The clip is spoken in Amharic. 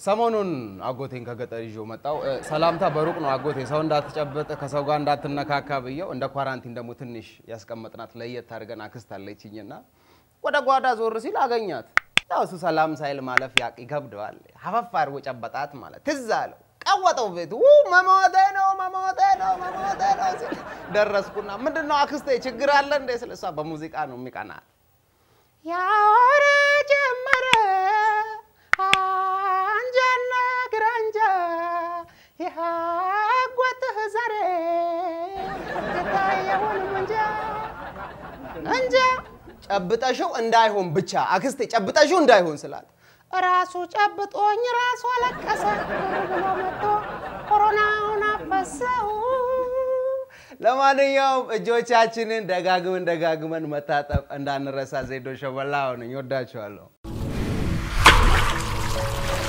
ሰሞኑን አጎቴን ከገጠር ይዤው መጣው። ሰላምታ በሩቅ ነው አጎቴ፣ ሰው እንዳትጨበጥ ከሰው ጋር እንዳትነካካ ብየው እንደ ኳራንቲን ደግሞ ትንሽ ያስቀመጥናት ለየት አድርገን አክስት አለችኝና ወደ ጓዳ ዞር ሲል አገኛት። ያው እሱ ሰላም ሳይል ማለፍ ያቅ ይከብደዋል። ሀፈፍ አድርጎ ጨበጣት ማለት ትዝ አለው። ቀወጠው ቤቱ ው መሞቴ ነው መሞቴ ነው መሞቴ ነው ሲል ደረስኩና ምንድን ነው አክስቴ ችግር አለ እንዴ ስል እሷ በሙዚቃ ነው የሚቀናት ያወራ ጀመረ አንጃና ግራንጃ የሀጎትህ ዛሬ የታየውን እንጃ እንጃ ጨብጠሽው እንዳይሆን ብቻ አክስቴ ጨብጠሽው እንዳይሆን ስላት ራሱ ጨብጦኝ ራሱ አለቀሰ ብሎ መጥቶ ኮሮናውን አፈሰው። ለማንኛውም እጆቻችንን ደጋግመን ደጋግመን መታጠብ እንዳንረሳ። ዜዶ ሸበላ ነኝ። ወዳችኋለሁ።